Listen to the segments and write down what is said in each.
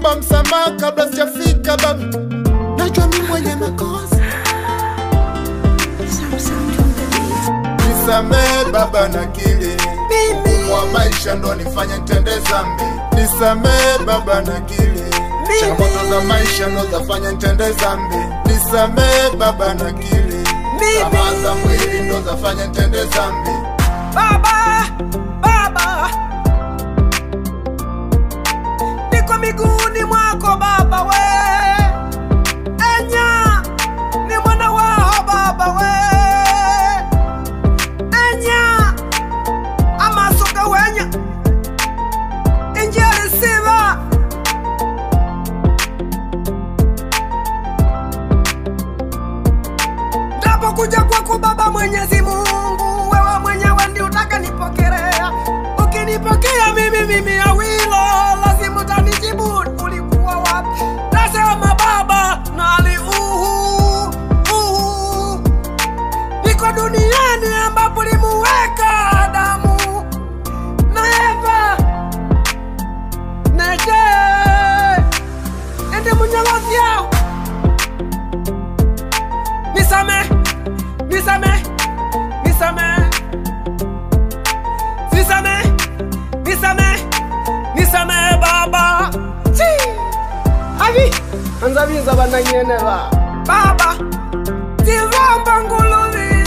naomba msamaha kabla sijafika baba, najua mi mwenye makosa, nisamee baba na kili wa maisha ndo nifanye ntende zambi, nisamee baba na kili changamoto za maisha ndo zafanya ntende zambi, nisamee baba na kili tamaa za mwili ndo zafanya ntende zambi. Baba, Baba, niko miguuni mwako Baba we, enya ni mwana wao Baba we, enya amasuka wenya injili siva Ndapokuja kwako Baba Mwenyezi Mungu, wewe mwenyewe ndi utaka nipokelea. Ukinipokea mimi mimi awilo, lazima utanijibu ulikuwa wapi. Nasema Baba, nali uhu uhu, niko duniani ambapo limuweka Adamu na Eva neje ende munyalozi yao nisame nisame nisame nisame nisame nisame baba Chi! abi anzabiza bananyene ba baba tivamba nguluvi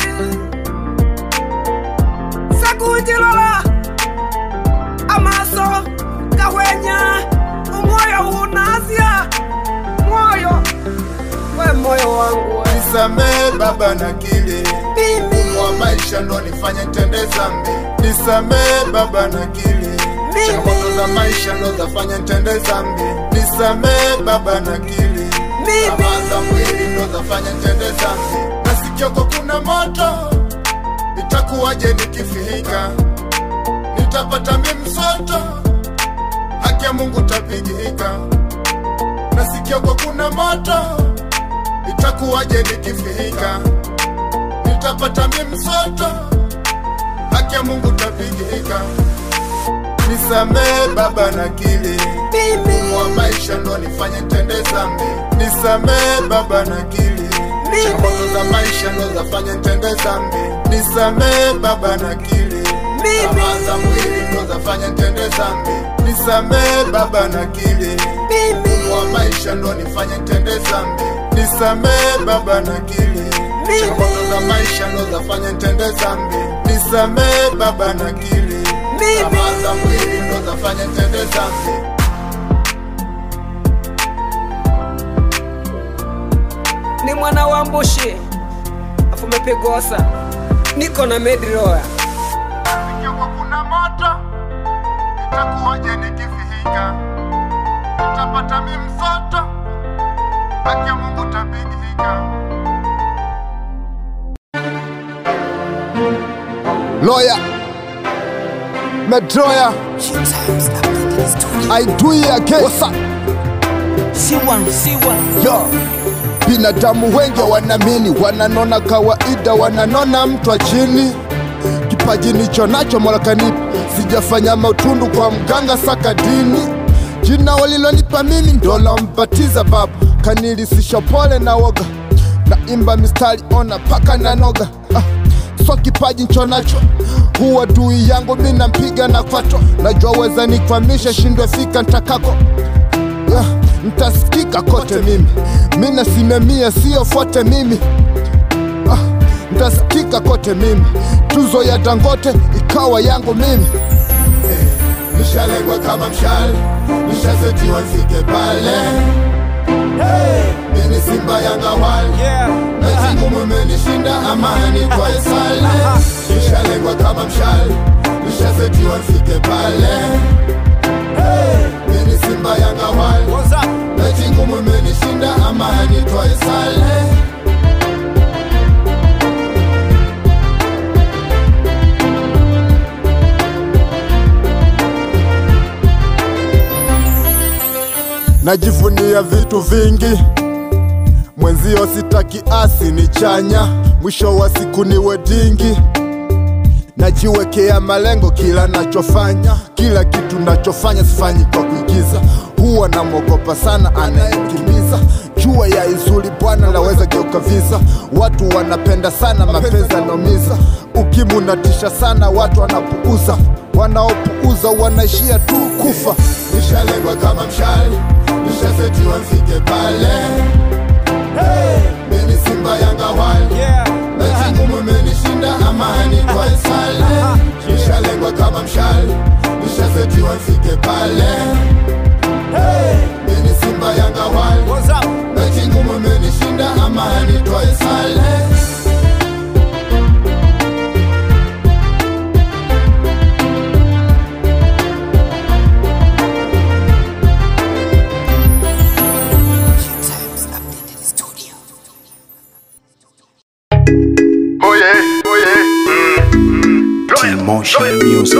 sakujilola amaso gahwenya umwoyo unasya mwoyo we moyo wangu we nisamee baba na kili mimi wa maisha ndo nifanye ntende zambi, nisamee baba na kili changamoto za maisha ndo zafanya ntende zambi, nisamee baba na kili tamaa za mwili ndo zafanya ntende zambi. Nasikioko kuna moto, itakuwaje nikifika? Nitapata mi msoto, haki ya Mungu tapigika. Nasikioko kuna moto, itakuwaje nikifika? nitapata mi msoto, haki ya Mungu tapigika. Nisamee baba na kili wa maisha ndo nifanye ntende zambi, nisamee baba na kili changamoto za maisha ndo zafanye ntende zambi, nisamee baba na kili tamaa za mwili ndo zafanye ntende zambi, nisamee baba na kili wa maisha ndo nifanye ntende zambi, nisamee baba na kili changamoto za maisha ndo zafanya ntende zambi, nisamee baba na kili tamaa za mwili ndo zafanya ntende zambi. ni mwana wa mbushi afu mepigosa niko na medroya Ikiwa kuna moto, itakuwaje nikifika? Nitapata mi msoto, haki ya Mungu tabidika. Lawyer Medroya I do it again. What's up? Yo. Binadamu wengi wanamini, wananona kawaida, wananona mtu wa chini. Kipaji nicho nacho Mola kanipa, sijafanya mautundu kwa mganga saka dini. Jina walilonipa mimi ndo lambatiza babu, kanilisisha pole na woga, naimba mistari ona paka na noga ah so kipaji ncho nacho huwa dui yangu mi nampiga na kwato najua weza nikwamisha shindwe fika ntakako yeah, ntasikika kote mimi mi nasimamia sio fote mimi ah, ntasikika kote mimi tuzo ya dangote ikawa yangu mimi Nishalengwa kama mshale, nishasetiwa nifike pale. Mimi Simba Yanga wale na timu mumenishinda amani kwa sale. Nishalengwa kama mshale, nishasetiwa nifike pale. Mimi Simba Yanga wale na timu mumenishinda amani kwa sale. najivunia vitu vingi mwenzio sitaki asi ni chanya mwisho wa siku ni wedingi najiwekea malengo kila nachofanya, kila kitu nachofanya sifanyi kwa kuigiza. Huwa namwogopa sana anayekimiza jua ya izuri bwana laweza geuka visa. Watu wanapenda sana mapenzi yanomiza, ukimu natisha sana, watu wanapuuza, wanaopuuza wanaishia tu kufa. nishalengwa kama mshale nishasetiwa mfike pale hey! mini simba yanga wale Yeah. mechi ngumu imenishinda amani kwa sale nishalengwa kama mshale nishasetiwa mfike pale hey! mini simba yanga wale What's up? mechi ngumu imenishinda amani kwa sale Emotion music.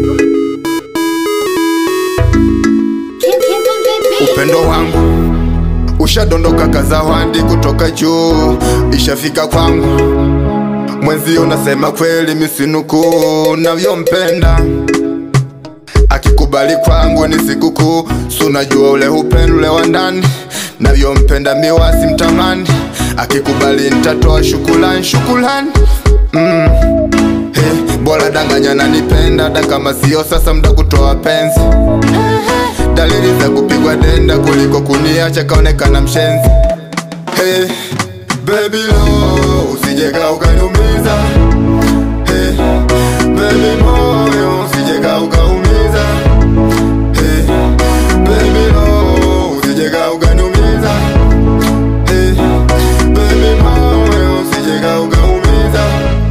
upendo wangu ushadondoka kazawandi kutoka juu ishafika kwangu mwenzio nasema kweli misinuku navyompenda akikubali kwangu ni sikukuu sunajua ule upendo ule wa ndani navyompenda miwasi mtamani akikubali nitatoa shukulani shukulani mm. hey, bora danganya nanipenda hata kama sio sasa mda kutoa penzi dalili za kupigwa denda kuliko kuniacha kaonekana mshenzi hey, baby lo usijeka ukaniumiza hey, baby moyo usijeka ukaumiza hey, baby lo usijeka ukaniumiza hey, baby moyo usijeka ukaumiza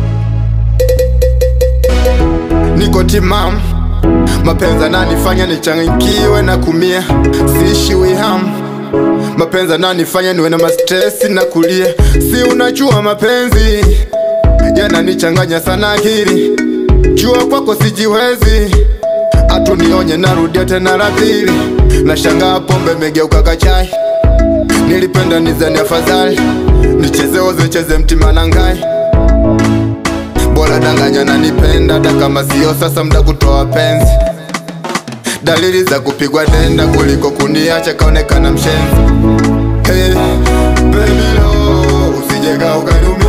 niko timamu mapenzi ananifanya nichangikiwe na kumia siishiwi hamu mapenzi ananifanya niwe na mastresi na kulia si unajua mapenzi yananichanganya sana akili jua kwako sijiwezi atunionye narudia tena la pili nashangaa pombe megeuka kachai nilipenda nizani afadhali nicheze ozicheze mtima na ngai bora danganya nanipenda hata kama sio sasa mda kutoa penzi dalili za kupigwa denda kuliko kuniacha kaonekana mshenzi hey, baby lo usijeka ukaniumia